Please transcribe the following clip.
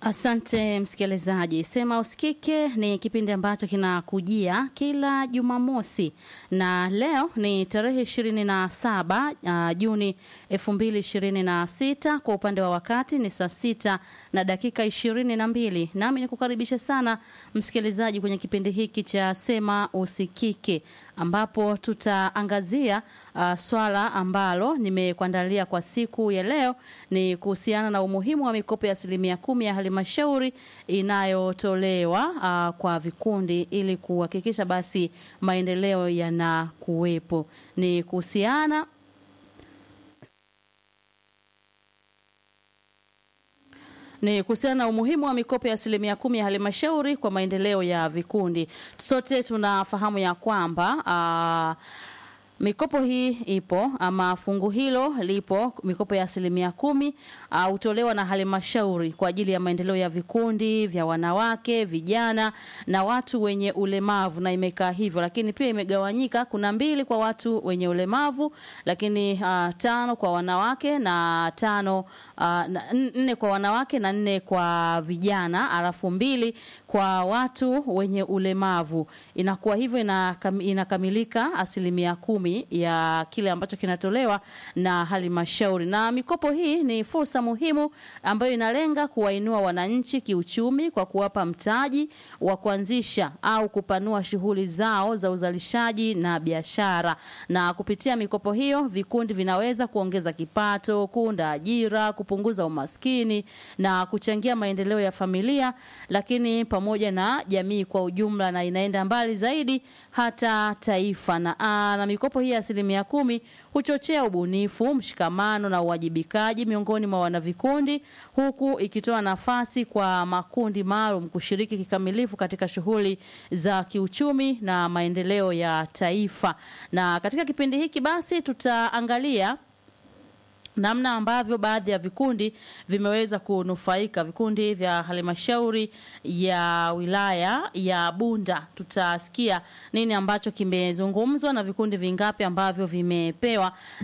Asante msikilizaji. Sema Usikike ni kipindi ambacho kinakujia kila Jumamosi na leo ni tarehe ishirini na saba uh, Juni elfu mbili ishirini na sita. Kwa upande wa wakati ni saa sita na dakika ishirini na mbili. Nami nikukaribisha sana msikilizaji kwenye kipindi hiki cha Sema Usikike ambapo tutaangazia uh, swala ambalo nimekuandalia kwa siku ya leo ni kuhusiana na umuhimu wa mikopo ya asilimia kumi ya halmashauri inayotolewa uh, kwa vikundi ili kuhakikisha basi maendeleo yanakuwepo. Ni kuhusiana ni kuhusiana na umuhimu wa mikopo ya asilimia kumi ya halmashauri kwa maendeleo ya vikundi. Sote tunafahamu ya kwamba uh, mikopo hii ipo ama fungu hilo lipo, mikopo ya asilimia kumi hutolewa uh, na halmashauri kwa ajili ya maendeleo ya vikundi vya wanawake, vijana na watu wenye ulemavu, na imekaa hivyo, lakini pia imegawanyika. Kuna mbili kwa watu wenye ulemavu, lakini uh, tano kwa wanawake na tano uh, nne kwa wanawake na nne kwa vijana, alafu mbili kwa watu wenye ulemavu. Inakuwa hivyo, inakam, inakamilika asilimia kumi ya kile ambacho kinatolewa na halmashauri. Na mikopo hii ni fursa muhimu ambayo inalenga kuwainua wananchi kiuchumi kwa kuwapa mtaji wa kuanzisha au kupanua shughuli zao za uzalishaji na biashara. Na kupitia mikopo hiyo, vikundi vinaweza kuongeza kipato, kuunda ajira, kupunguza umaskini na kuchangia maendeleo ya familia, lakini pamoja na jamii kwa ujumla, na inaenda mbali zaidi hata taifa. Na, aa, na mikopo hii ya asilimia kumi huchochea ubunifu, mshikamano na uwajibikaji miongoni mwa wanavikundi, huku ikitoa nafasi kwa makundi maalum kushiriki kikamilifu katika shughuli za kiuchumi na maendeleo ya taifa. Na katika kipindi hiki basi tutaangalia namna ambavyo baadhi ya vikundi vimeweza kunufaika, vikundi vya halmashauri ya wilaya ya Bunda. Tutasikia nini ambacho kimezungumzwa na vikundi vingapi ambavyo vimepewa